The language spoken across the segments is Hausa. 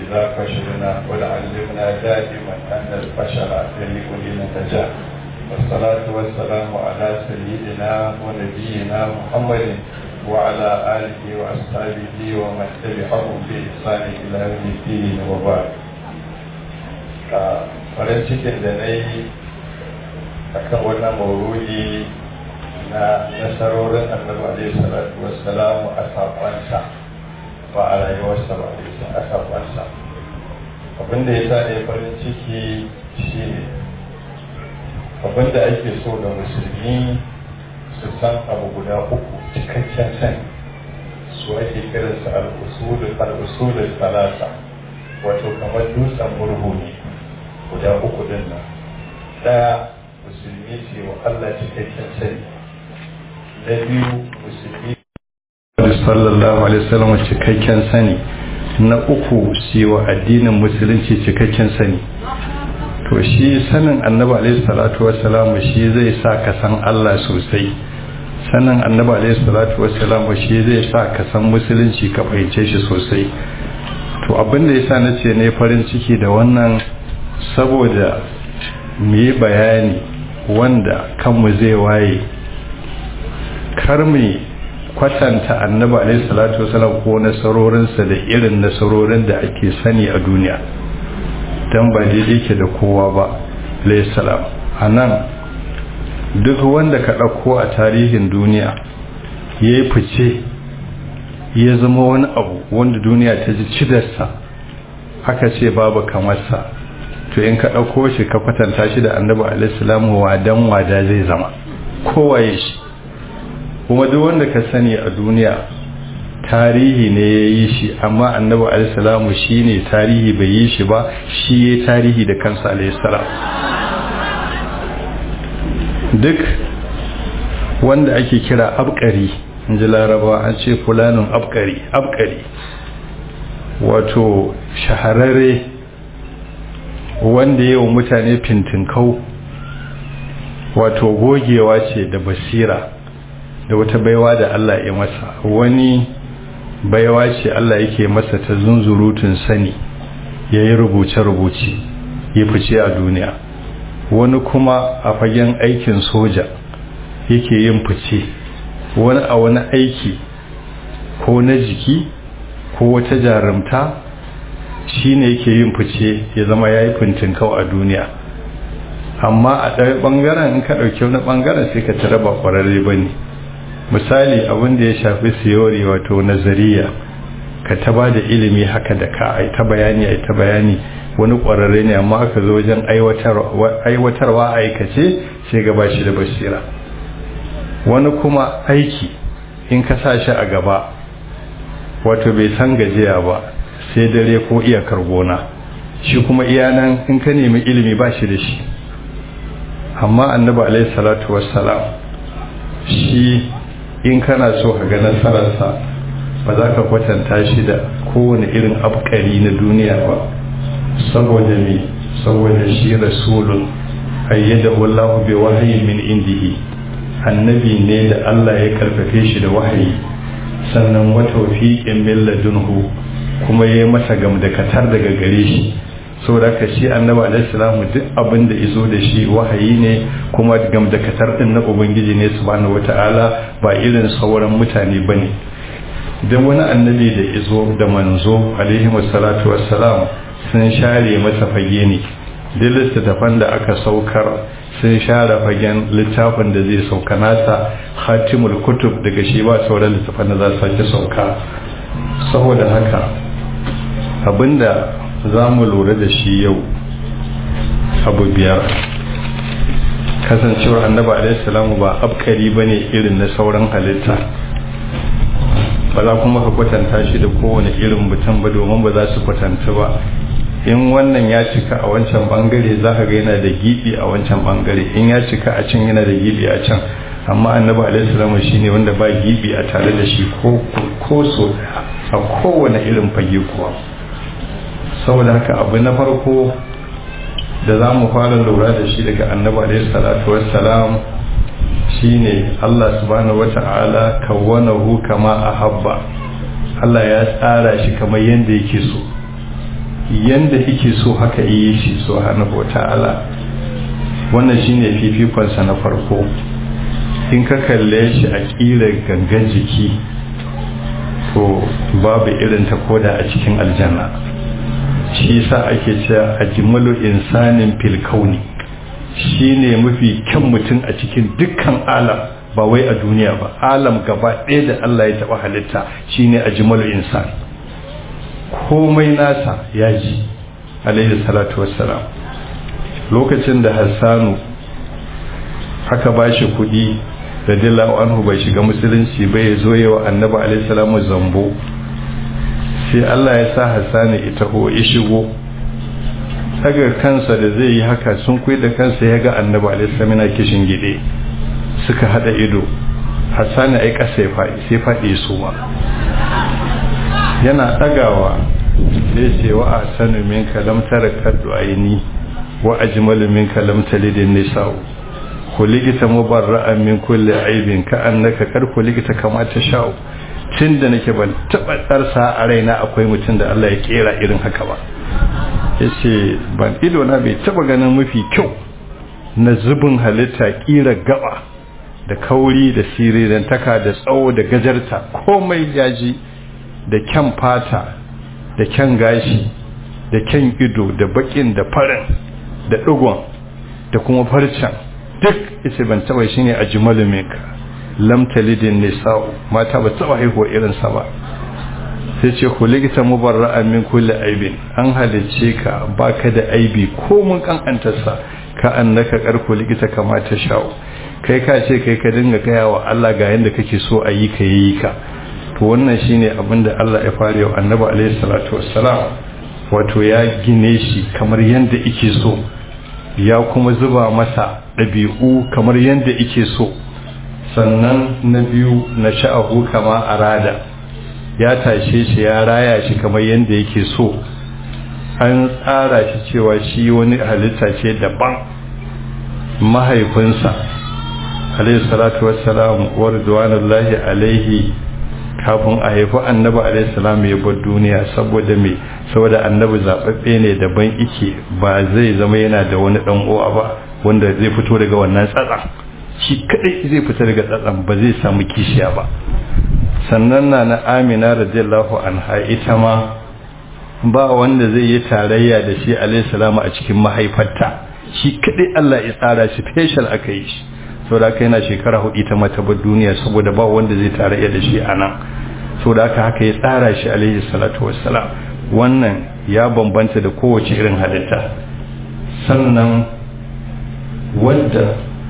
إذا فشلنا ولعلمنا دائما أن الفشل يليق لنتجاه والصلاة والسلام على سيدنا ونبينا محمد وعلى آله وأصحابه ومن تبعهم بإحسان إلى يوم الدين وبعد farin cikin da na yi a kan wannan mauru'i na nasarorin annabi alaihi salatu wassalamu a sakonsa ba a rayuwarsa ba a sakonsa abinda ya sa ne farin ciki shi ne abinda ake so da musulmi su san abu guda uku cikakken sani su ake kiransa al'usulul talata wato kamar dutsen murhu ne guda uku din nan daya musulmi ce wa Allah cikakken sani na biyu musulmi sallallahu alaihi wasallam cikakken sani na uku ce wa addinin musulunci cikakken sani to shi sanin annabi alaihi salatu wassalam shi zai sa ka san Allah sosai sanin annabi alaihi salatu wassalam shi zai sa ka san musulunci ka fahimce shi sosai to abin da yasa nace ne farin ciki da wannan saboda mu yi bayani wanda kanmu zai waye kar mu kwatanta annabi alaihi salatu wasallam ko nasarorinsa da irin nasarorin da ake sani a duniya dan ba daidai ke da kowa ba alaihi salam anan duk wanda ka ɗauko a tarihin duniya ya yi fice ya zama wani abu wanda duniya ta ji cidarsa aka ce babu kamarsa to in ka ɗauko shi ka kwatanta shi da annabi alaihissalamu wadan wada zai zama kowaye shi kuma duk wanda ka sani a duniya tarihi ne ya yi shi amma annabi alaihissalamu shi ne tarihi bai yi shi ba shi ya tarihi da kansa alaihissalam duk wanda ake kira abkari in ji laraba an ce fulanin abkari abkari wato shahararre wanda yi wa mutane fintinkau wato gogewa ce da basira da wata baiwa da Allah ya masa wani baiwa ce Allah yake masa ta zunzurutun sani ya yi rubuce-rubuce ya fice a duniya wani kuma a fagen aikin soja yake yin fice wani a wani aiki ko na jiki ko wata jarumta shi ne yake yin fice ya zama ya yi fintinkau a duniya amma a ɗaya ɓangaren in ka ɗauki wani ɓangaren sai ka tara ba ƙwararre ba ne misali abin da ya shafi siyori wato nazariya ka ta ba da ilimi haka da ka ai ta bayani ai ta bayani wani ƙwararre ne amma aka zo wajen aiwatarwa aikace sai gaba shi da basira wani kuma aiki in ka sa shi a gaba wato bai san gajiya ba sai dare ko iyakar gona shi kuma iyanan in ka nemi ilimi ba shi da shi amma annabi alaihi salatu wassalam shi in kana so ka ga nasararsa ba za ka kwatanta shi da kowane irin abkari na duniya ba saboda me saboda shi rasulun ayyada wallahu bi wahayi min indihi annabi ne da Allah ya karfafe shi da wahayi sannan wa tawfiqin min ladunhu kuma yayi masa gamdakatar daga gare shi saboda ka shi annabi alaihi salamu duk abin da izo da shi wahayi ne kuma gamdakatar din na ubangiji ne subhanahu wataala ba irin sauran mutane bane dan wani annabi da izo da manzo alaihi wassalatu wassalam sun share masa fage ne duk littattafan da aka saukar sun share fagen littafin da zai sauka nasa hatimul kutub daga shi ba sauran littattafan da za su sake sauka saboda haka abinda za mu lura da shi yau abu biyar kasancewar annaba alaihissalamu ba abkari ba ne irin na sauran halitta ba za kuma ka kwatanta shi da kowane irin mutum ba domin ba za su kwatanta ba in wannan ya cika a wancan bangare za ka ga yana da gibi a wancan bangare in ya cika a can yana da gibi a can amma annabi alaihi salamu shine wanda ba gibi a tare da shi ko ko so a kowane irin fage kuwa saboda haka abu na farko da za mu fara lura da shi daga annabi alaihi salatu wassalam shine Allah subhanahu wata'ala kawwanahu kama ahabba Allah ya tsara shi kamar yadda yake so yanda yake so haka yi shi subhanahu ta'ala wannan shine fifikonsa na farko in ka kalle shi a ƙirar gangan jiki to babu irin ta koda a cikin aljanna shi sa ake cewa ajmalu insanin fil kauni shine mafi kyan mutum a cikin dukkan alam ba wai a duniya ba alam gaba ɗaya da Allah ya taɓa halitta shine ajmalu insan komai nasa ya ji alaihi salatu wassalam lokacin da hassanu aka ba shi kuɗi radiyallahu anhu bai shiga musulunci bai ya zo yawa annabi alaihi salamu zambo sai Allah ya sa hassanu ita ho ya shigo daga kansa da zai yi haka sun kuyi da kansa ya ga annabi alaihi salamu yana kishin gide suka hada ido hassanu ai kasa ya faɗi sai faɗi su ma yana ɗagawa sai ce wa a sanu min kalam tara kaddu aini wa ajmalu min kalam talidin nisa'u kuligita mubarra'an min kulli aibin ka annaka kar kuligita kama ta sha'u tun da nake ban taba tsarsa a raina akwai mutum da Allah ya kera irin haka ba yace ban ido na bai taba ganin mafi kyau na zubin halitta kira gaba da kauri da sirirantaka da tsawo da gajarta komai yaji da kyan fata da kyan gashi da kyan ido da bakin da farin da ɗigon da kuma farcen duk ita ban taba shi ne a jimalumika lamtalidin nisa'u mata ba taba haihuwa irinsa ba sai ce ku likita mubarra'a min kulli aibin an halicce ka baka da aibi ko mun kankantarsa ka annaka karku likita kamata sha'u kai ka ce kai ka dinga gaya wa Allah ga yanda kake so a yi ka yi ka to wannan shine abin da Allah ya fara yau annabi alaihi salatu wassalam wato ya gine shi kamar yanda yake so ya kuma zuba masa ɗabi'u kamar yanda yake so sannan na biyu na sha'ahu kama arada ya tashe shi ya raya shi kamar yanda yake so an tsara shi cewa shi wani halitta ce daban mahaifinsa alaihi salatu wassalam wa ridwanullahi alaihi kafin a haifi annabi alaihi salam ya bar duniya saboda me saboda annabi zababbe ne daban ike ba zai zama yana da wani dan uwa ba wanda zai fito daga wannan tsatsan shi kadai zai fita daga tsatsan ba zai samu kishiya ba sannan na na amina radiyallahu anha ita ma ba wanda zai yi tarayya da shi alaihi salamu a cikin mahaifarta shi kadai Allah ya tsara shi special aka yi shi saboda haka yana shekara hudu ta mata bar duniya saboda ba wanda zai tarayya da shi anan saboda haka haka ya tsara shi alaihi salatu wassalam wannan ya bambanta da kowace irin halitta sannan wadda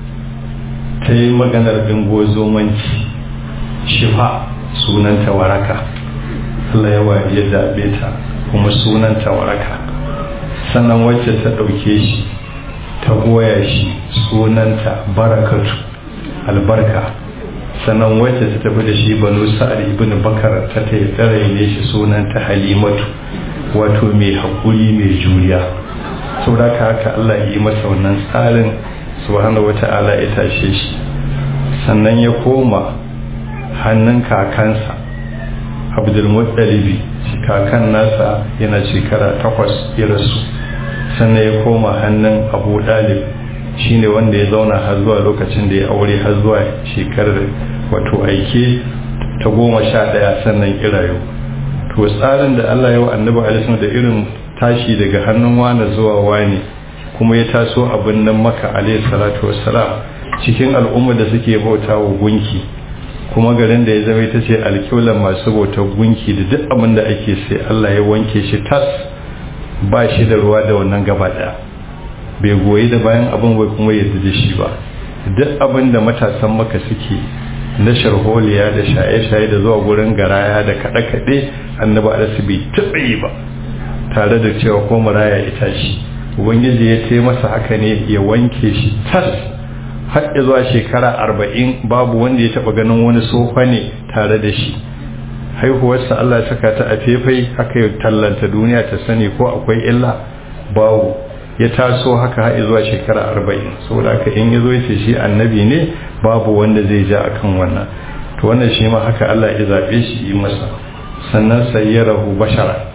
ta yi maganar dingozomanci shifa sunanta waraka Allah ya wari ya zaɓe ta kuma sunanta waraka sannan wacce ta ɗauke shi ta goya shi sunanta barakatu albarka sannan wacce ta tafi da shi banu sa'ad ibn bakar ta ta ne shi sunanta halimatu wato mai haƙuri mai juriya saboda haka Allah ya yi masa wannan tsarin subhanahu wata'ala ya tashe shi sannan ya koma hannun kakansa abdulmuttalibi kakan nasa yana shekara takwas ya rasu sannan ya koma hannun abu dalib shine wanda ya zauna har zuwa lokacin da ya aure har zuwa shekarar wato aike ta goma sha daya sannan kirayo to tsarin da allah ya wa annabi alisun da irin tashi daga hannun wani zuwa wani kuma ya taso abin nan maka alayhi salatu wassalam cikin al'umma da suke bauta wa gunki kuma garin da ya zama ita ce alƙiwlan masu bautar gunki da duk abin da ake sai allah ya wanke shi tas ba shi da ruwa da wannan gaba daya bai goyi da bayan abin bai kuma yadda da shi ba duk abin da matasan maka suke na sharholiya da shaye-shaye da zuwa gurin garaya da kaɗe-kaɗe annaba da su bai taɓa yi ba tare da cewa ko maraya ita shi ubangiji ya ce masa haka ne ya wanke shi tas har zuwa shekara arba'in babu wanda ya taɓa ganin wani sofa ne tare da shi haihuwarsa Allah ya saka ta a fefai haka ya tallanta duniya ta sani ko akwai illa babu ya taso haka har zuwa shekara arba'in saboda haka in ya zo ya ce shi annabi ne babu wanda zai ja akan wannan to wannan shi ma haka Allah ya zaɓe shi yi masa sannan sayyarahu bashara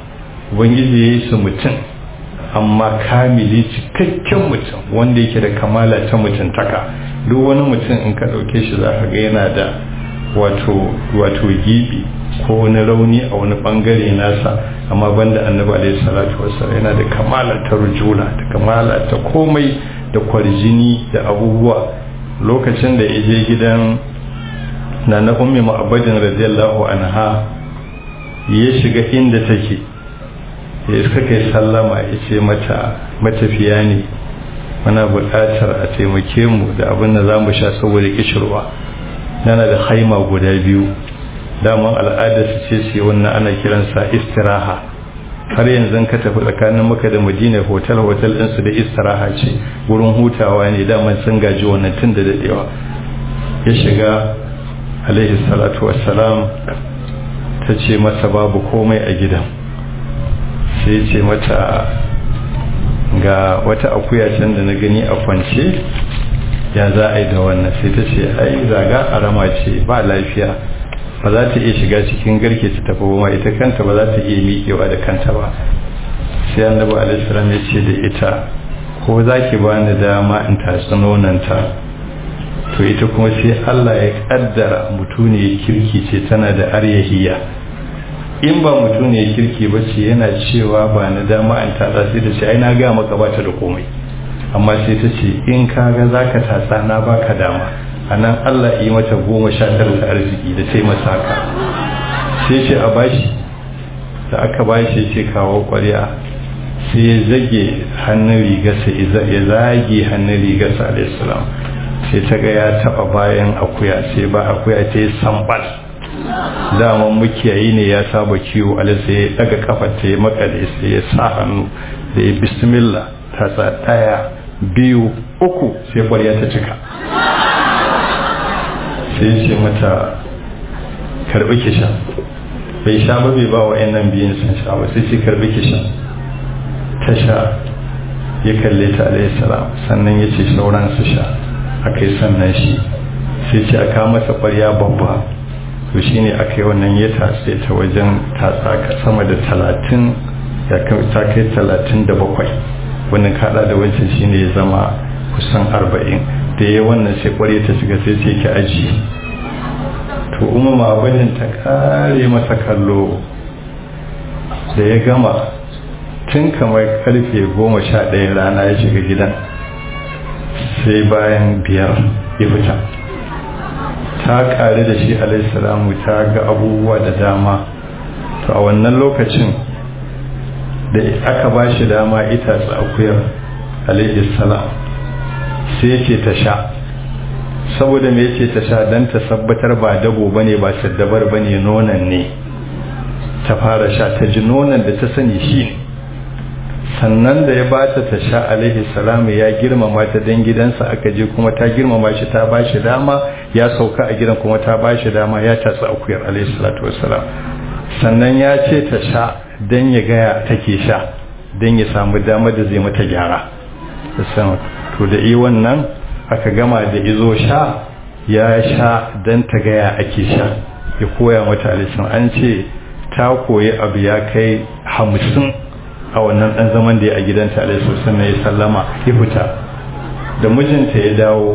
ubangiji ya yi su mutum amma kamili cikakken mutum wanda yake da kamala ta mutuntaka duk wani mutum in ka ɗauke shi za ka ga yana da wato wato gibi ko wani rauni a wani bangare nasa amma banda annabi alaihi salatu wassalam yana da kamala ta rujula da kamala ta komai da kwarjini da abubuwa lokacin da ya je gidan na na ummi ma'abadin radiyallahu anha ya shiga inda take ya suka yi sallama ya ce mata matafiya ne muna buƙatar a taimake mu da abin da za mu sha saboda kishirwa nana da haima guda biyu daman al'adar su ce su wannan ana kiransa istiraha har yanzu ka tafi tsakanin maka da madina hotel hotel ɗinsu da istiraha ce wurin hutawa ne daman sun gaji wannan tun da daɗewa ya shiga alaihi salatu wassalam ta ce masa babu komai a gidan sai ce mata ga wata akuya can da na gani a kwance ya za a yi da wannan sai ta ce ai zaga arama ce ba lafiya ba za ta iya shiga cikin garke ta tafi ba ita kanta ba za ta iya miƙewa da kanta ba sai annabi alaihi ya ce da ita ko za ki ba ni dama in tatsi nonanta to ita kuma sai Allah ya kaddara mutuniyar kirki ce tana da aryahiya in ba mutuniyar kirki ba ce yana cewa ba na dama in tatsa sai ta ce ai na ga maka ba ta da komai amma sai ta ce in kaga zaka tatsa na baka dama a nan Allah yi mata goma sha tara ta arziki da sai masa haka sai ce a bashi da aka bashi ce kawo kwarya sai ya zage hannun rigarsa ya zage hannun rigarsa alaihissalam sai ta ga ya taba bayan akuya sai ba akuya ta yi sambal daman mukiyayi ne ya saba kiwo alisa ya daga kafar ta ya makale sai ya sa hannu da ya bismillah ta sa daya biyu uku sai kwarya ta cika sai ce mata karbi kisha bai sha ba bai ba wa nan biyun sun sha ba sai ce karbi kisha ta sha ya kalle ta alayhi salam sannan ya ce sauran su sha aka yi sannan shi sai ce aka masa kwarya babba to shi ne aka yi wannan ya tatse ta wajen tatsa sama da talatin ya ta kai talatin da bakwai wannan kada da wancan shi ne ya zama kusan arba'in da ya wannan sai kwarya ta shiga sai ce ki aji to umar abinin ta kare masa kallo da ya gama tun kamar karfe goma sha ɗaya rana ya shiga gidan sai bayan biyar ya fita ta kare da shi alaihissalamu ta ga abubuwa da dama to a wannan lokacin da aka ba shi dama ita akuyar alaihissalam sai ce ta sha saboda me ce ta sha don ta sabbatar ba dabo bane ba saddabar bane nonon ne ta fara sha ta ji nonon da ta sani shi ne sannan da ya bata ta sha alaihi salamu ya girmama ta dan gidansa aka je kuma ta girmama shi ta ba shi dama ya sauka a gidan kuma ta ba shi dama ya tatsi akuyar alaihi salatu wassalam sannan ya ce ta sha dan ya gaya take sha dan ya samu dama da zai mata gyara to da yi wannan aka gama da izo sha ya sha dan ta gaya ake sha ya koya mata alaihi an ce ta koyi abu ya kai hamsin a wannan ɗan zaman da ya a gidanta alaihi sannan ya sallama ya fita da mijinta ya dawo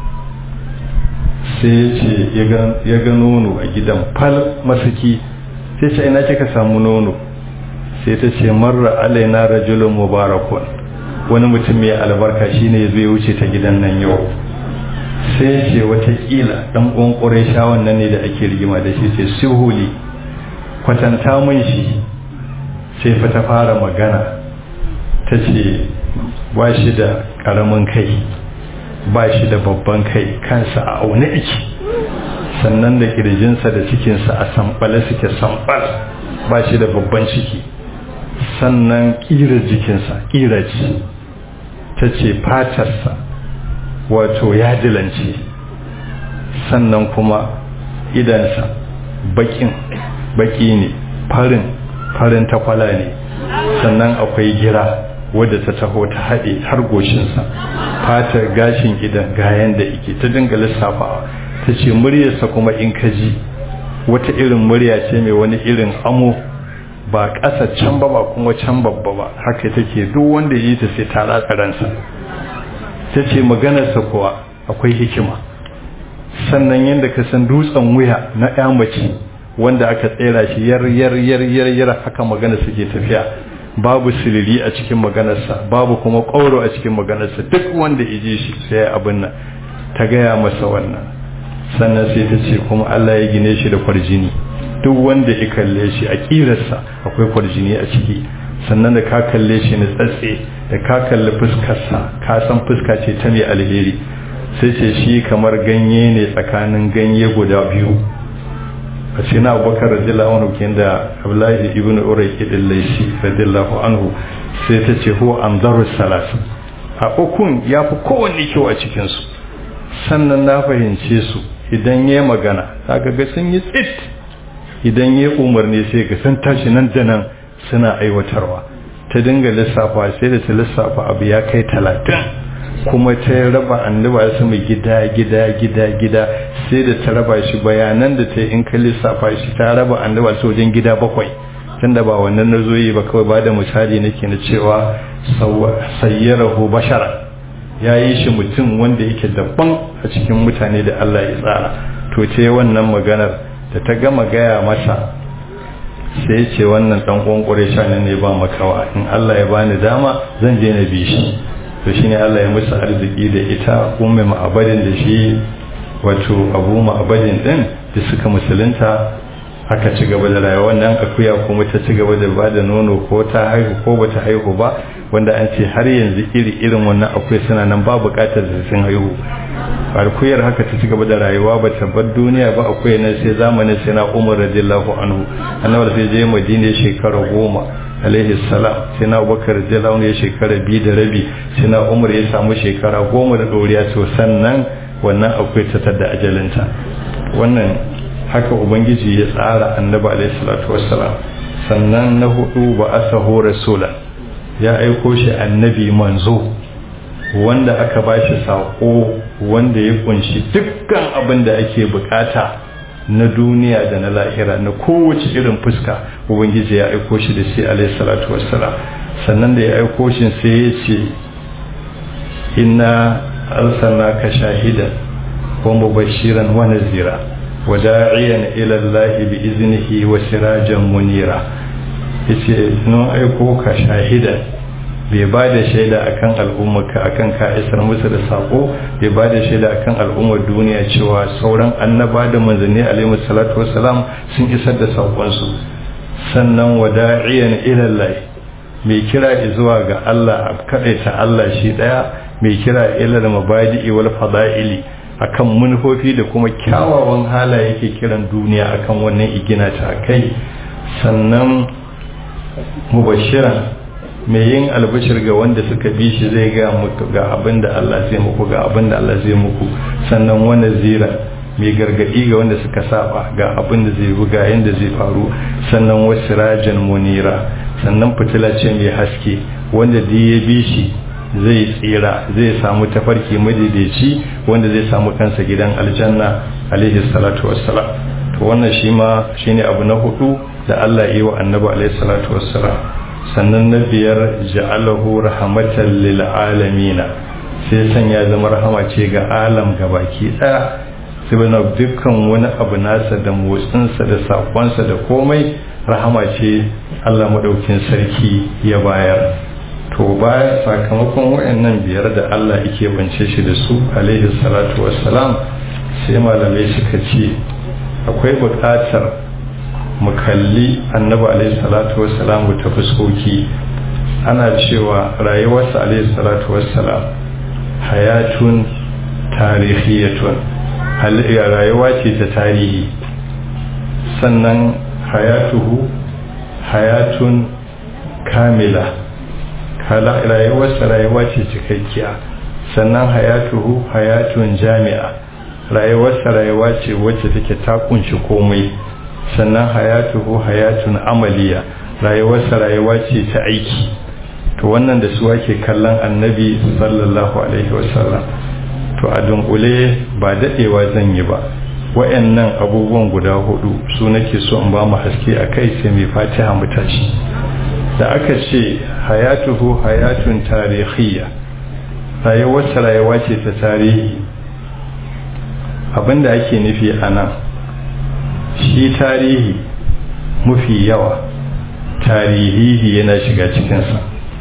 sai ya ce ya ga nono a gidan fal masaki sai ce ina kika samu nono sai ta ce marra alaina rajulun mubarakun wani mutum mai albarka shine ya zo ya wuce ta gidan nan yau sai ce watakila ɗan ƙwanƙware shawon nan ne da ake rigima da shi ce sihuli kwatanta mun shi sai fa ta fara magana ta ce ba shi da ƙaramin kai ba shi da babban kai kansa a aune iki sannan da ƙirjinsa da cikinsa a samɓale suke samɓal ba shi da babban ciki sannan ƙirar jikinsa ƙira ce ta ce fatarsa wato ya dilance sannan kuma idansa baƙin baƙi ne farin farin takwala ne sannan akwai gira wadda ta taho ta haɗe har goshinsa fatar gashin idan gayan da ike ta dinga lissafawa ta ce muryarsa kuma in ka ji wata irin murya ce mai wani irin amo ba ƙasa can ba ba kuma can babba ba haka take duk wanda yi ta sai ta ratsa ransa ta ce maganarsa kuwa akwai hikima sannan yadda ka san dutsen wuya na ya mace wanda aka tsera shi yar yar yar yar yar haka magana suke tafiya babu silili a cikin maganarsa babu kuma ƙauro a cikin maganarsa duk wanda ije shi sai abin nan ta gaya masa wannan sannan sai ta ce kuma Allah ya gine shi da kwarjini duk wanda ya kalle shi a kirarsa akwai kwarjini a ciki sannan da ka kalle shi na tsatse da ka kalli fuskarsa ka san fuska ce ta mai alheri sai ce shi kamar ganye ne tsakanin ganye guda biyu a ce na abubakar radiyallahu anhu kin da abdullahi ibn urayki din laishi radiyallahu anhu sai ta ce huwa anzaru salas a ukun ya fi kowanne kyau a cikinsu sannan na fahimce su idan ya magana kaga ga sun yi tsit idan ya umarni sai ga sun tashi nan da nan suna aiwatarwa ta dinga lissafa sai da ta lissafa abu ya kai talatin kuma ta raba annaba su mai gida gida gida gida sai da ta raba shi bayanan da ta in ka lissafa shi ta raba annaba su wajen gida bakwai tunda ba wannan na zo yi ba kawai ba da misali nake na cewa sayyarahu bashara ya yi shi mutum wanda yake daban a cikin mutane da Allah ya tsara to ce wannan maganar da ta gama gaya masa sai ya ce wannan dan kwankure shanin ne ba makawa in Allah ya bani dama zan je na bi shi to shine Allah ya musu arziki da ita ummu ma'abadin da shi wato abu ma'abadin din da suka musulunta aka ci gaba da rayuwa wannan akuya kuma ta ci gaba da ba da nono ko ta haihu ko bata haihu ba wanda an ce har yanzu iri irin wannan akuya suna nan ba bukatar da sun haihu akuyar haka ta ci gaba da rayuwa ba ta bar duniya ba akuya nan sai zamanin sai na umar radiyallahu anhu annabi sai je madina shekara goma alaihi salam sai na abubakar radiyallahu anhu ya shekara biyu da rabi sai na umar ya samu shekara goma da doriya to sannan wannan akwai ta tada ajalinta wannan haka ubangiji ya tsara annabi alaihi salatu wassalam sannan na hudu ba asahu rasula ya aiko shi annabi manzo wanda aka ba shi sako wanda ya kunshi dukkan abin da ake bukata na duniya da na lahira na kowace irin fuska ubangiji ya aiko shi da shi alaihi salatu wassalam sannan da ya aiko shi sai ya ce inna arsalnaka shahidan wa mubashiran wa nazira وداعيا إلى الله بإذنه وسراجا منيرا yace nun aiko ka shahida bai ba da shaida akan al'ummarka akan ka isar musu da sako bai ba da shaida akan al'ummar duniya cewa sauran annaba da manzanni alaihi salatu wassalam sun isar da sakonsu sannan wada'iyan ila Allah mai kira zuwa ga Allah kadaita Allah shi daya mai kira ila mabadi'i wal fada'ili akan manufofi da kuma kyawawan halaye yake kiran duniya akan wannan igina ta kai sannan mubashiran mai yin albashir ga wanda suka bi shi zai ga muku ga abin da Allah zai muku ga abin da Allah zai muku sannan wani zira mai gargadi ga wanda suka saba ga abin da zai buga yanda zai faru sannan wasu rajan munira sannan fitila ce mai haske wanda da ya bi shi zai tsira zai samu tafarki madaidaici wanda zai samu kansa gidan aljanna alaihi salatu wassalam to wannan shi ma shine abu na hudu da Allah yi wa annabi alaihi salatu wassalam sannan na biyar ja'alahu rahmatan lil alamin sai sanya zama rahama ce ga alam gabaki daya saboda dukkan wani abu nasa da motsinsa da sakonsa da komai rahama ce Allah madaukin sarki ya bayar to baya sakamakon wayannan biyar da Allah yake bance shi da su alaihi salatu wassalam sai malamai suka ce akwai buƙatar mu kalli annabi alaihi salatu wassalam ta fuskoki ana cewa rayuwarsa alaihi salatu wassalam hayatun tarihiyatun rayuwa ce ta tarihi sannan hayatuhu hayatun kamila rayuwarsa rayuwa ce cikakkiya sannan hayatuhu hayatun jami'a rayuwarsa rayuwa ce wacce take ta kunshi komai sannan hayatuhu hayatun amaliya rayuwarsa rayuwa ce ta aiki to wannan da su ake kallon annabi sallallahu alaihi wasallam to a dunkule ba dadewa zan yi ba wayannan abubuwan guda hudu su nake so in ba mu haske a kai sai mai fatiha mu tashi da aka ce hayatuhu hayatun tarihiyya rayuwarsa rayuwa ce ta tarihi abinda ake nufi a nan shi tarihi mafi yawa tarihihi yana shiga cikinsa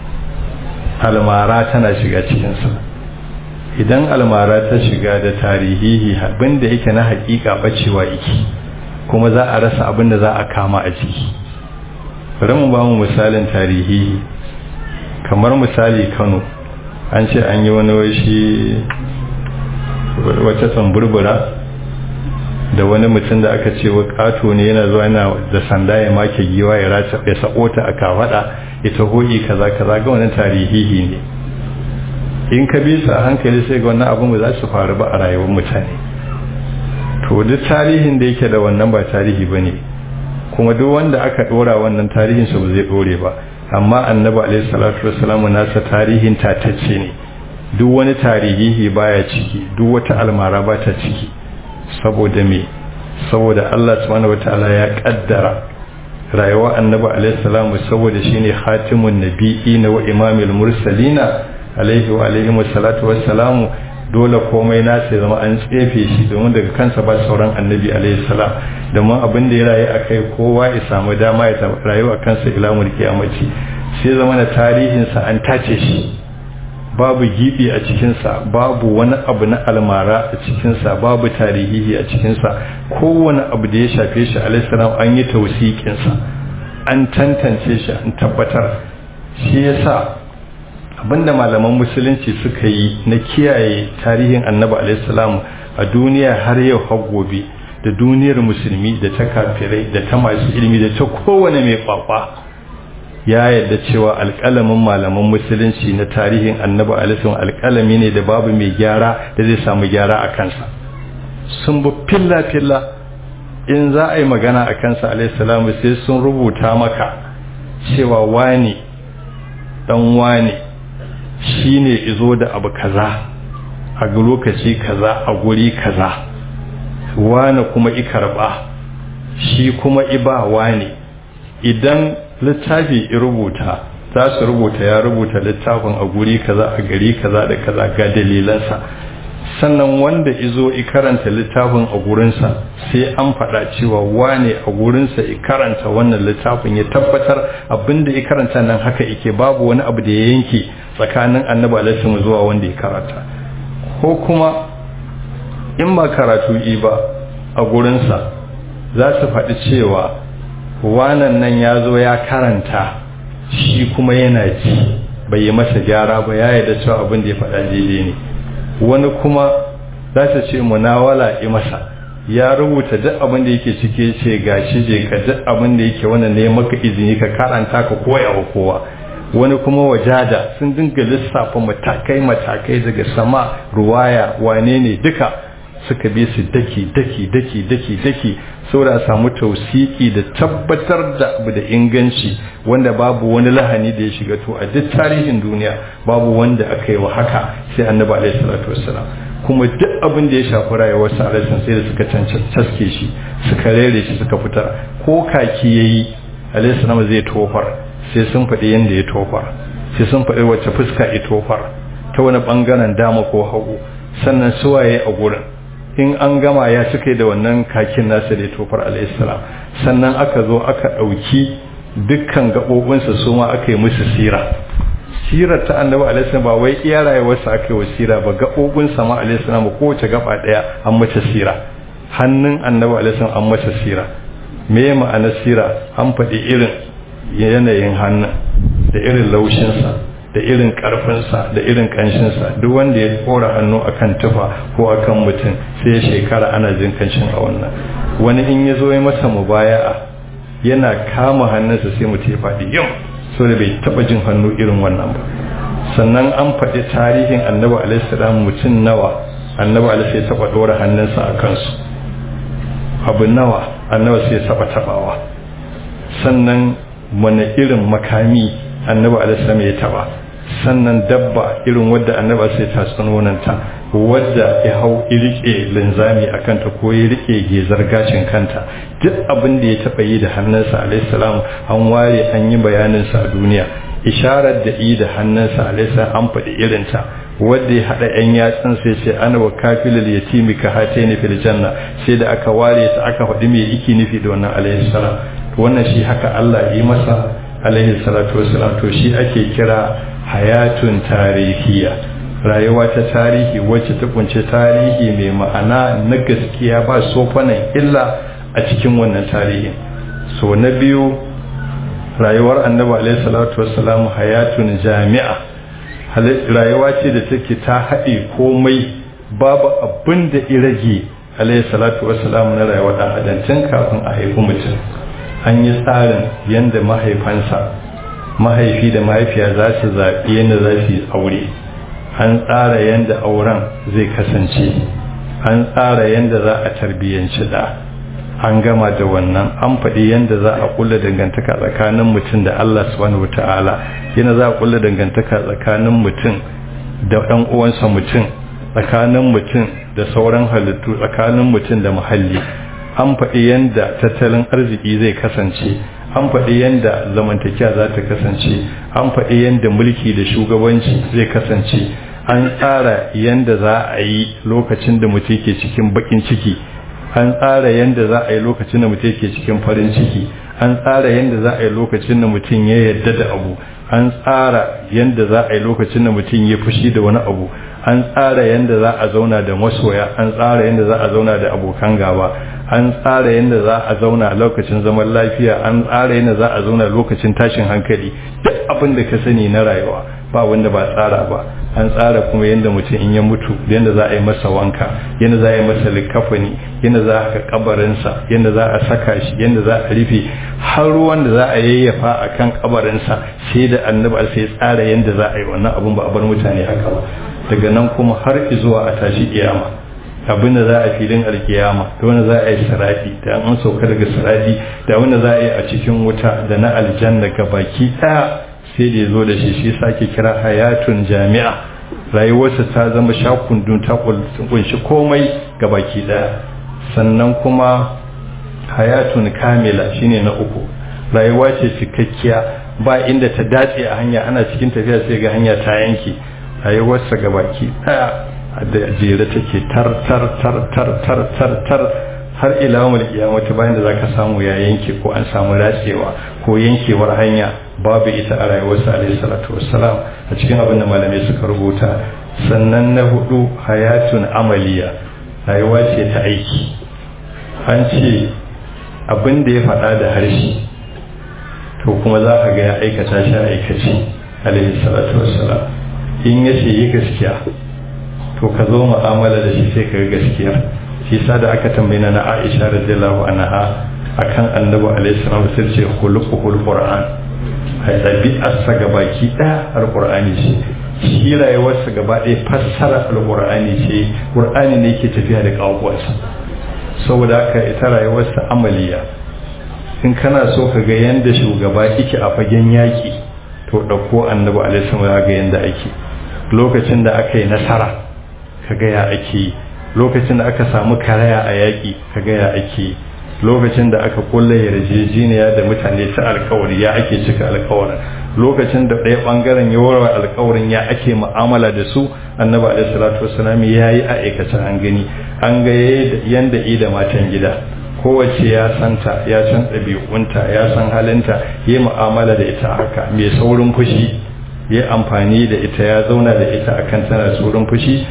almara tana shiga cikinsa idan almara ta shiga da tarihihi abinda yake na hakika bacewa iki kuma za a rasa abinda za a kama a ciki bari mu ba mu misalin tarihihi kamar misali kano an ce an yi wani washi wata tsamburbura da wani mutum da aka ce wa kato ne yana zuwa yana da sanda ya make giwa ya rata ya sako ta a kafada ita hoyi kaza kaza ga wannan tarihihi ne in ka bi sa hankali sai ga wannan abin ba za su faru ba a rayuwar mutane to duk tarihin da yake da wannan ba tarihi bane kuma duk wanda aka dora wannan tarihin sa ba zai dore ba amma annabi alaihi salatu wassalamu nasa tarihin tatacce ne duk wani tarihihi baya ciki duk wata almara ba ta ciki saboda me saboda Allah subhanahu wataala ya kaddara rayuwa annabi alaihi salamu saboda shine khatimun nabiyina wa imamul mursalina alaihi wa alaihi wassalatu wassalamu dole komai na sai zama an tsefe shi domin daga kansa ba sauran annabi alaihi salam domin abin da ya rayu akai kowa ya samu dama ya rayu a kansa ila mulki amaci sai zama na tarihinsa an tace shi babu gibi a cikinsa babu wani abu na almara a cikinsa babu tarihihi a cikinsa kowane abu da ya shafe shi alaihissalam an yi tausikinsa an tantance shi an tabbatar shi yasa abinda malaman musulunci suka yi na kiyaye tarihin annabi alaihissalam a duniya har yau har gobe da duniyar musulmi da ta kafirai da ta masu ilimi da ta kowane mai kwakwa ya yadda cewa alƙalamin malaman musulunci na tarihin annabi alisun alƙalami ne da babu mai gyara da zai samu gyara a kansa sun bi filla-filla in za a yi magana a kansa alaihissalamu sai sun rubuta maka cewa wani dan wani shi ne izo da abu kaza a lokaci kaza a guri kaza wani kuma ikarba shi kuma iba wani idan littafi ya rubuta za su rubuta ya rubuta littafin a guri kaza a gari kaza da kaza ga dalilansa sannan wanda izo i karanta littafin a gurinsa sai an faɗa cewa wane a gurinsa i karanta wannan littafin ya tabbatar abinda i karanta nan haka ike babu wani abu da ya yanke tsakanin annabi alaihi zuwa wanda ya karanta ko kuma in ba karatu i ba a gurinsa za su faɗi cewa wanan nan ya zo ya karanta shi kuma yana ji bai yi masa gyara ba ya yarda cewa abin da ya faɗa daidai ne wani kuma za ta ce munawala yi masa ya rubuta duk abin da yake cike ce gashi je ka duk abin da yake wannan ne maka izini ka karanta ka koya wa kowa wani kuma wajada sun dinga lissafa matakai matakai daga sama ruwaya wane ne duka suka bi su daki daki daki daki daki saboda samu tausiki da tabbatar da abu da inganci wanda babu wani lahani da ya shiga to a duk tarihin duniya babu wanda aka yi wa haka sai annabi alaihi salatu wassalam kuma duk abin da ya shafi rayuwar sa alaihi sai da suka caske shi suka rere shi suka fitar ko kaki yayi alaihi salam zai tofar sai sun faɗi yanda ya tofar sai sun faɗi wacce fuska ya tofar ta wani bangaren dama ko hagu sannan suwaye a gurin in an gama ya cika da wannan kakin nasa da tofar alaihissalam sannan aka zo aka ɗauki dukkan gaɓoɓinsa su ma aka yi musu sira sirar ta annabi alaihissalam ba wai iya rayuwarsa aka yi wa sira ba gaɓoɓinsa ma alaihissalam kowace gaba ɗaya an mata sira hannun annabi alaihissalam an mata sira me ma'anar sira an faɗi irin yanayin hannun da irin laushinsa da irin karfinsa da irin kanshinsa duk wanda ya kora hannu akan tufa ko akan mutum sai shekara ana jin kanshin a wannan wani in ya zo ya masa mubaya'a yana kama hannunsa sai mutum ya faɗi yau so da bai taɓa jin hannu irin wannan ba sannan an faɗi tarihin annabi alaihi salam mutum nawa annabi alaihi ya taɓa ɗora hannunsa a kansu abu nawa annabi sai ya taɓa taɓawa sannan wani irin makami annabi alaihi ya taɓa sannan dabba irin wadda annaba sai ta tsanonanta wadda ya hau rike linzami a kanta ko ya rike gezar gashin kanta duk abin da ya taɓa yi da hannunsa alaihissalam an ware an yi bayaninsa a duniya isharar da yi da hannunsa alaihissalam an faɗi irinta wadda ya haɗa ‘yan yatsun sai ce ana wa kafilil ya timi ka hate ni fil janna sai da aka ware ta aka faɗi mai iki nufi da wannan alaihissalam wannan shi haka Allah yi masa alaihi salatu wasalam to shi ake kira hayatun tarihiya rayuwa ta tarihi wacce ta kunce tarihi mai ma'ana na gaskiya ba sofanan illa a cikin wannan tarihin so na biyu rayuwar annabi alaihi salatu wasalam hayatun jami'a rayuwa ce da take ta haɗe komai babu abin da irage alaihi salatu wasalam na rayuwar ɗan adam tun kafin a haifi mutum an yi tsarin yadda mahaifansa mahaifi da mahaifiya za su zaɓi yadda za su yi aure an tsara yadda auren zai kasance an tsara yadda za a tarbiyyanci da an gama da wannan an faɗi yadda za a kulla dangantaka tsakanin mutum da Allah subhanahu wata'ala yana za a kulla dangantaka tsakanin mutum da ɗan uwansa mutum tsakanin mutum da sauran halittu tsakanin mutum da muhalli an faɗi yadda tattalin arziki zai kasance an faɗi yadda zamantakiya za ta kasance an faɗi yadda mulki da shugabanci zai kasance an tsara yadda za a yi lokacin da mutum ke cikin bakin ciki an tsara yadda za a yi lokacin da mutum ke cikin farin ciki an tsara yadda za a yi lokacin da mutum ya yarda da abu an tsara yadda za a yi lokacin da mutum ya fushi da wani abu an tsara yadda za a zauna da masoya an tsara yadda za a zauna da abokan gaba an tsara yadda za a zauna lokacin zaman lafiya an tsara yadda za a zauna lokacin tashin hankali duk abin da ka sani na rayuwa ba wanda ba tsara ba an tsara kuma yadda mutum in ya mutu yadda za a yi masa wanka yadda za a yi masa likafani yadda za a kabarinsa yadda za a saka shi yadda za a rufe har ruwan da za a yayyafa a kan kabarinsa sai da annabi sai tsara yadda za a yi wannan abun ba a bar mutane haka ba daga nan kuma har zuwa a tashi kiyama abin da za a filin alkiyama da wanda za a yi saradi da an sauka daga saradi da wanda za a yi a cikin wuta da na aljanna ga baki daya sai da ya zo da shi shi sake kira hayatun jami'a rayuwarsa ta zama shakundun ta kunshi komai ga baki daya sannan kuma hayatun kamila shine na uku rayuwa ce cikakkiya ba inda ta dace a hanya ana cikin tafiya sai ga hanya ta yanke rayuwarsa ga baki daya da jere take tar tar tar tar tar tar tar har ila mul kiyamata bayan da zaka samu ya yanke ko an samu ratsewa ko yankewar hanya babu ita a rayuwarsa alaihi salatu wassalam a cikin abin da malamai suka rubuta sannan na hudu hayatun amaliya rayuwa ce ta aiki an ce abin da ya faɗa da harshe to kuma za ka ga ya aikata shi a aikace alaihi salatu wassalam in ya ce yi gaskiya to ka zo mu'amala da shi sai ka ga gaskiya shi sa da aka tambayi na Aisha radiyallahu anha akan annabi alaihi salatu sai ce khuluquhul qur'an ai ɗabi'arsa ga baki ɗaya alqur'ani ce shi rayuwarsa gaba ɗaya fassara alqur'ani ce qur'ani ne yake tafiya da kawuwarsa saboda haka ita rayuwarsa amaliya in kana so ka ga yanda shugaba yake a fagen yaƙi to ɗauko annabi alaihi salatu ga yanda ake lokacin da aka yi nasara ka ga ya ake lokacin da aka samu karaya a yaƙi ka ga ya ake lokacin da aka kulle yarjejeniya da mutane ta alkawari ya ake cika alkawarin lokacin da ɗaya ɓangaren ya warware alkawarin ya ake mu'amala da su annabi alaihi salatu wasalam ya yi a aikace an gani an ga yanda i da matan gida kowace ya santa ya san ɗabi'unta ya san halinta yi mu'amala da ita haka mai saurin fushi ya amfani da ita ya zauna da ita akan tana saurin fushi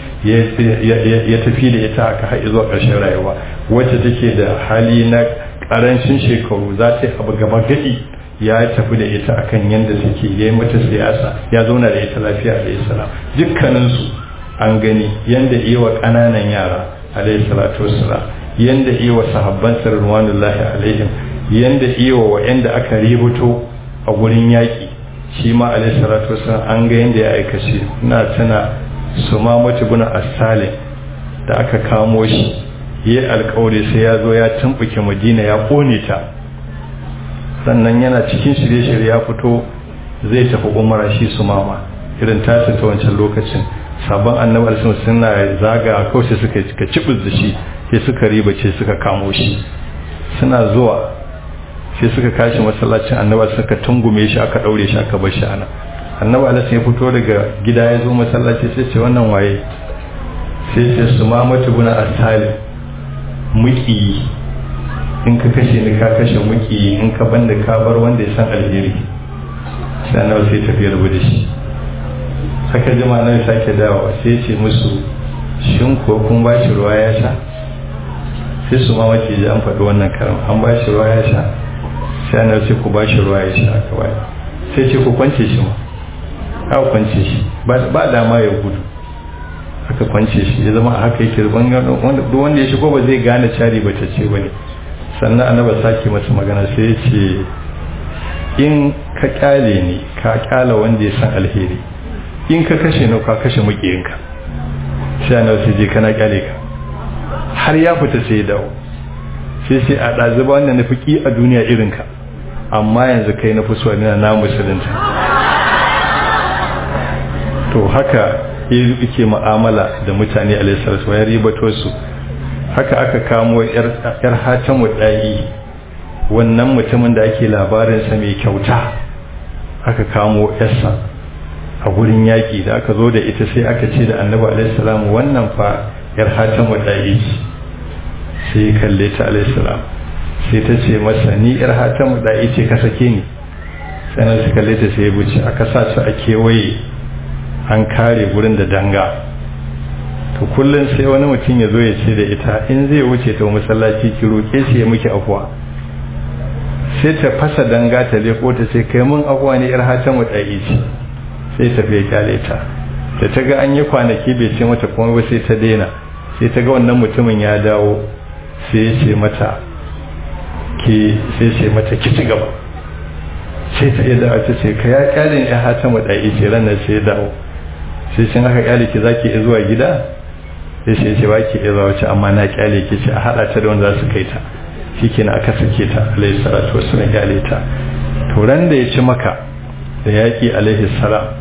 ya tafi da ita aka haɗe zuwa ƙarshen rayuwa wacce take da hali na ƙarancin shekaru za ta yi abu gaba gadi ya tafi da ita akan yadda take ya yi mata siyasa ya zauna da ita lafiya alayhi salam dukkaninsu an gani yadda iya wa ƙananan yara alayhi salatu wassalam yadda iya wa sahabban sarruwanullahi alaihim yadda iya wa wa'anda aka ributo a gurin yaƙi shi ma alayhi salatu wassalam an ga yadda ya aikace ina tana su ma mace guna asale da aka kamo shi yi alkawari sai ya zo ya tumbuke madina ya kone ta sannan yana cikin shirye-shirye ya fito zai tafi umara shi su mama irin tasa ta wancan lokacin sabon annabi alisun suna zaga kawai sai suka cika cibis da shi sai suka riba ce suka kamo shi suna zuwa sai suka kashi masallacin annabi suka tungume shi aka daure shi aka bar shi ana annabi alisun ya fito daga gida ya zo masallaci sai ce wannan waye sai ce su ma mata guna asali muki in ka kashe ni ka kashe muki in ka banda ka bar wanda ya san alheri sai annabi sai tafi rabu da shi haka jima nan sake dawowa sai ce musu shin ko kun ba shi ruwa ya sha sai su ma mace ji an faɗi wannan karam an ba shi ruwa ya sha sai annabi sai ku ba shi ruwa ya sha aka bai sai ce ku kwance shi ma aka kwance shi ba dama ya gudu aka kwance shi ya zama a haka yake duk wanda ya shigo ba zai gane cari ba ta ce bane sannan annaba sake masa magana sai ya ce in ka kyale ni ka kyala wanda ya san alheri in ka kashe ni ka kashe mukiyinka sai annaba sai je kana kyale ka har ya fita sai ya dawo sai sai a ɗazu ba wanda na fi ƙi a duniya irinka amma yanzu kai na fi so na musulunta to haka yake mu'amala da mutane alaihissalatu ya ribato su haka aka kamo yar hatan wadai wannan mutumin da ake labarinsa mai kyauta aka kamo yarsa a gurin yaƙi da aka zo da ita sai aka ce da annabi alaihissalamu wannan fa yar hatan wadai sai kalle ta alaihissalam sai ta ce masa ni yar hatan wadai ce ka sake ni sai su kalle ta sai ya buce aka sa su a kewaye an kare gurin da danga to kullum sai wani mutum ya zo ya ce da ita in zai wuce ta masallaci ki roƙe shi ya miki afuwa sai ta fasa danga ta leko ta sai kai mun afuwa ne yar hatan mu dai ce sai ta fiye kyale ta da ta ga an yi kwanaki bai ce mata kuma ba sai ta daina sai ta ga wannan mutumin ya dawo sai ya ce mata ki sai ce mata ki ci gaba sai ta iya dawo ta ce ka ya kyale ne yar hatan mu dai ce ranar sai ya dawo sai sun aka kyale ki zaki iya zuwa gida sai sai ce baki iya zuwa wace amma na kyale ki ce a hada ta da wanda za su kai ta shikenan aka sake ta alaihi salatu wassalam kyale ta to ran da ya ci maka da yaki alaihi salam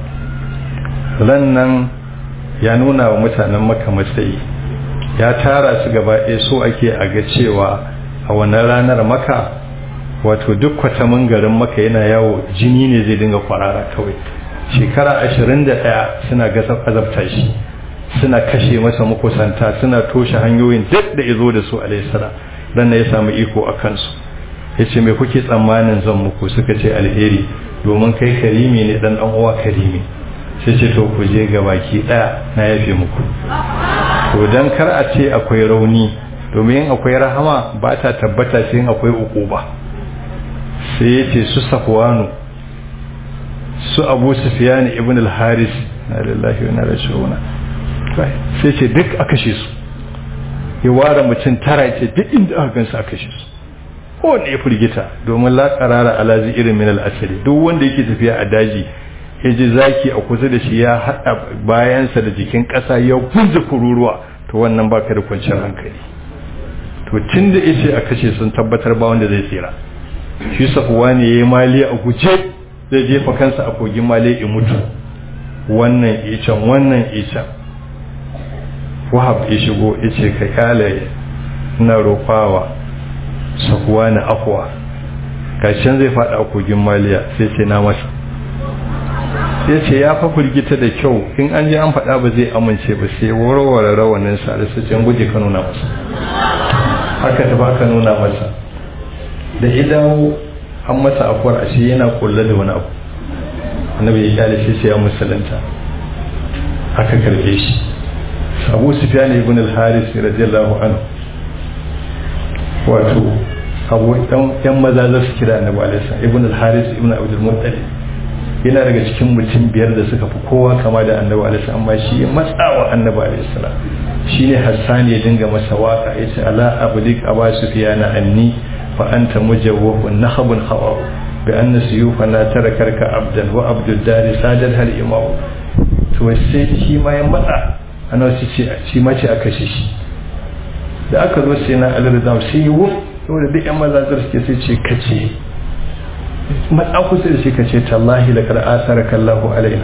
ran nan ya nuna wa mutanen maka matsayi ya tara su gaba ɗaya so ake a ga cewa a wannan ranar maka wato duk kwatamin garin maka yana yawo jini ne zai dinga kwarara kawai shekara ashirin da ɗaya suna gasa azabta shi suna kashe masa makusanta suna toshe hanyoyin duk da izo da su alaihissala dan ya samu iko a kansu ya ce mai kuke tsammanin zan muku suka ce alheri domin kai karimi ne dan dan uwa karimi sai ce to ku je ga baki ɗaya na yafe muku to dan kar a ce akwai rauni domin akwai rahama ba ta tabbata sai akwai ukuba sai ya ce su safwanu su abu sufiyan ibn al-haris na lillahi wa na rashuna sai ce duk a kashe su ya ware mutum tara ce duk inda aka gansu a kashe su kowanne ya firgita domin la qarara alazi irin min al-asali duk wanda yake tafiya a daji ya ji zaki a kusa da shi ya hada bayansa da jikin kasa ya gunje kururuwa to wannan baka da kwanciyar hankali to tun da yace a kashe sun tabbatar ba wanda zai tsira shi safuwa ne yayi mali a guje zai jefa kansa a kogin male in mutu wannan icen wannan icen wahab ya shigo ya ce ka kyale na roƙawa sakuwa na afuwa kashin zai faɗa a kogin maliya sai ce na masa ya ce ya fa firgita da kyau in an je an faɗa ba zai amince ba sai warware rawanin sa da su can guje ka nuna masa haka ta ba ka nuna masa da idan an masa afuwar ashe yana kulle da wani abu annabi ya kyale shi sai ya musulunta aka karbe shi abu sufyan ibn al-haris radiyallahu anhu wato abu dan yan maza za su kira annabi alaihi ibn al-haris ibn abdul muttalib yana daga cikin mutum biyar da suka fi kowa kama da annabi alaihi amma shi ya matsawa annabi alaihi salam shine hassan ya dinga masa waka yace ala abdik aba sufyan anni fa anta mujawwafun nahabun hawa bi anna suyufana tarakarka abdan wa abdul dari sadal hal imam to sai shi ma ya matsa ana shi ce shi ma ce aka shi shi da aka zo sai na al-rizam sai yi wuf saboda duk yan mazazar suke sai ce kace matsa kusa da shi kace tallahi laqad asaraka Allahu alaina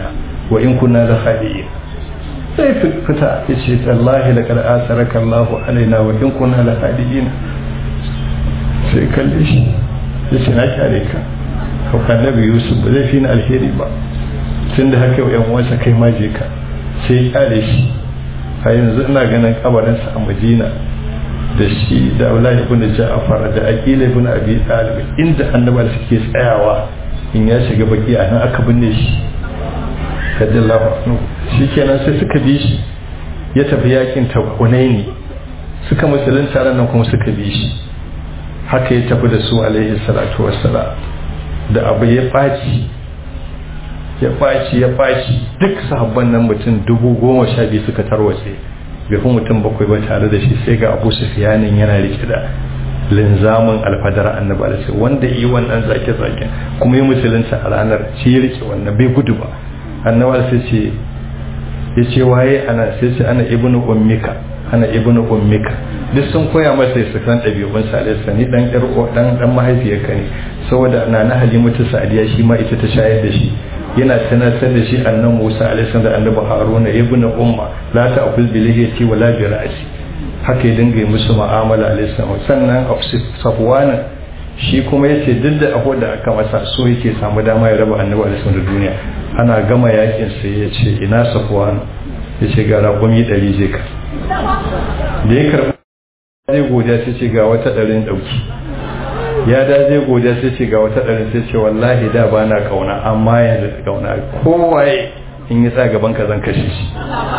wa in kunna la khadi'in sai fita ya ce tallahi laqad asaraka Allahu alaina wa in kunna la khadi'in sai kalle shi ya ce na kyale ka hauka nabi yusuf ba zai fi na alheri ba tun da haka yan uwansa kai ma je ka sai kyale shi a yanzu ina ganin kabarinsa a madina da shi da Abdullahi ibn Ja'far da Aqil ibn Abi Talib inda annabawa suke tsayawa in ya shiga baki a nan aka binne shi radiyallahu anhu shikenan sai suka bi shi ya tafi yakin Hunaini suka musulunta ran nan kuma suka bi shi haka ya tafi da su alaihi salatu wassalam da abu ya ɓaci ya ɓaci ya ɓaci duk sahabban nan mutum dubu goma sha biyu suka tarwatse bai fi mutum bakwai ba tare da shi sai ga abu sufiyanin yana rike da linzamin alfadar annabi alaihi wanda yi wannan zake zake kuma yi musulunta a ranar shi ya rike wannan bai gudu ba annabi sai ce ya ce waye ana sai ce ana ibnu ummika ana ibnu ummika duk sun koya masa su san ɗabi'un sa alaihi ni dan yar dan dan mahaifiyarka ne saboda na na halimatu sa'diya shi ma ita ta shayar da shi yana tunatar da shi annan Musa alaihi da annabi Haruna ibn umma la ta'kul bi lihiyati wa la bi ra'si haka ya dinga yi musu mu'amala alaihi sannan Safwan shi kuma yace duk da abu da aka masa so yake samu dama ya raba annabi alaihi da duniya ana gama yakin sai ya ce ina Safwan yace ga raƙumi ɗari je ka da ya karɓi zai godiya sai ce ga wata ɗarin ɗauki ya da zai godiya sai ce ga wata ɗarin sai ce wallahi da ba na kauna amma yanzu da kauna kowaye in yi tsaya gaban ka zan kashe shi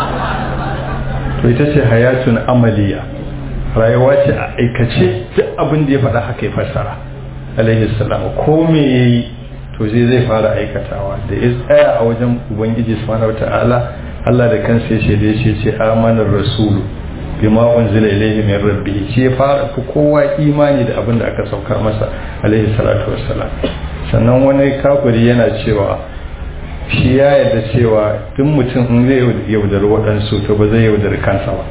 to ita ce hayatun amaliya rayuwa ce a aikace duk abin da ya faɗa haka ya fassara alaihi salam ko me yayi to zai zai fara aikatawa da ya tsaya a wajen ubangiji subhanahu wataala Allah da kansa ya shaide shi ce amanar rasulu bima unzila ilayhi min rabbih shi ya fara fi kowa imani da abin da aka saukar masa alaihi salatu wassalam sannan wani kafiri yana cewa shi ya yarda cewa duk mutum in zai yaudari waɗansu to ba zai yaudari kansa ba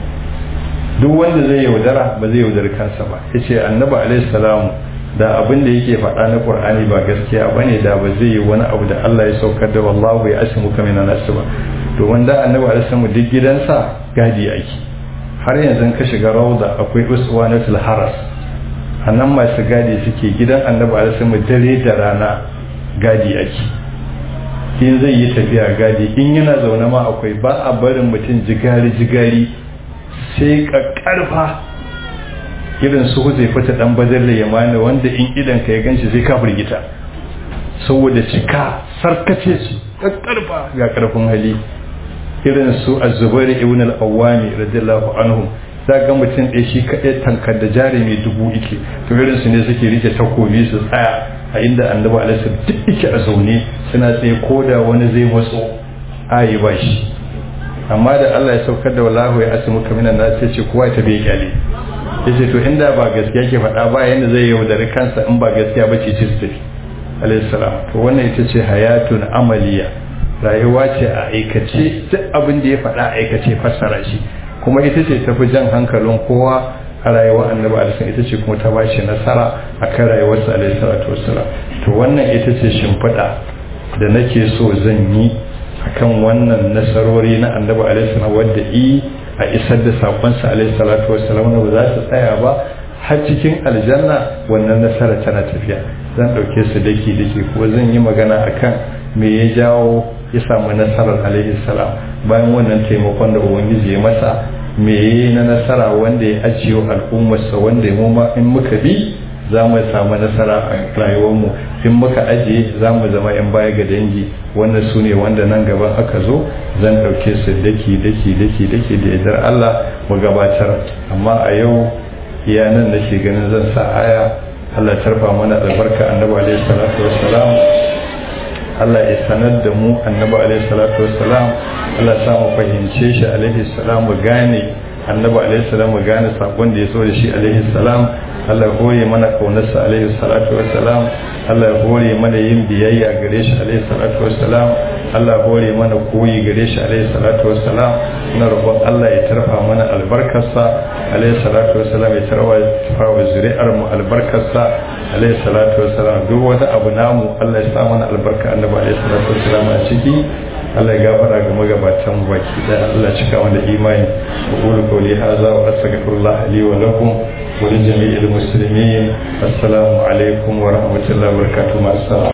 duk wanda zai yaudara ba zai yaudari kansa ba ya ce annabi alaihi salamu da abin da yake faɗa na qur'ani ba gaskiya bane da ba zai yi wani abu da Allah ya saukar da wallahu ya asimu kamina nasu ba to wanda annabi alaihi salamu duk gidansa gadi ake har yanzu ka shiga rauda akwai uswanatul haras a nan masu gadi suke gidan annabi alaihi dare da rana gadi ake in zai yi tafiya gadi in yana zaune ma akwai ba a barin mutum jigari jigari sai kakkarfa irin su zai fita dan bazar da yamani wanda in idan ka ya ganci zai ka firgita saboda cika sarkace su kakkarfa ga karfin hali irin su az-zubair ibn al-awwami radiyallahu anhu za ga mutum ɗaya shi kaɗai tankar da jarumi dubu ike to irin su ne suke rike takobi su tsaya a inda annabi alaihi duk ike a zaune suna tsaye ko da wani zai matso ayi ba shi amma da Allah ya saukar da wallahu ya asimu kaminan na sai ce kowa ta bai kyale yace to inda ba gaskiya ke faɗa ba yanda zai yaudari kansa in ba gaskiya ba ce ce su tafi alaihi salam to wannan ita ce hayatun amaliya rayuwa ce a aikace duk abin da ya faɗa aikace fassara shi kuma ita ce tafi jan hankalin kowa a rayuwar annabi alisan ita ce kuma ta bashi nasara a kan rayuwarsa alaihi salatu wassalam to wannan ita ce shimfiɗa da nake so zan yi akan wannan nasarori na annabi alaihi salam wadda i a isar da sakonsa alaihi salatu wassalam ba za su tsaya ba har cikin aljanna wannan nasara tana tafiya zan ɗauke su daki daki ko zan yi magana akan me ya jawo ya samu nasarar alaihi salam bayan wannan taimakon da ubangiji ya masa me yi na nasara wanda ya ajiye al'ummarsa wanda mu ma in muka bi za mu samu nasara a rayuwarmu in muka ajiye za mu zama yan baya ga dangi wannan su ne wanda nan gaban aka zo zan ɗauke su daki daki daki daki da yardar Allah mu gabatar amma a yau iya nan nake ganin zan sa aya Allah tarfa mana albarka annabi alaihi salatu wassalam Allah ya sanar da mu annabi alaihi salatu wassalam Allah ya mu fahimce shi alaihi salam mu gane annabi alaihi salam mu gane sakon da ya so da shi alaihi salam Allah ya hore mana kaunarsa alaihi salatu wassalam Allah ya hore mana yin biyayya gare shi alaihi salatu wassalam Allah ya hore mana koyi gare shi alaihi salatu wassalam ina roƙon Allah ya tarfa mana albarkarsa alaihi salatu wassalam ya tarfa wa zuri'ar mu albarkarsa alaihi salatu wassalam duk wani abu namu Allah ya sa mana albarka annabi alaihi salatu wassalam a ciki Allah ya gafara ga magabatan baki da Allah cika wanda imani wa qulu qawli hadha wa astaghfirullah li wa lakum wa li jami'il muslimin assalamu alaikum wa rahmatullahi wa barakatuh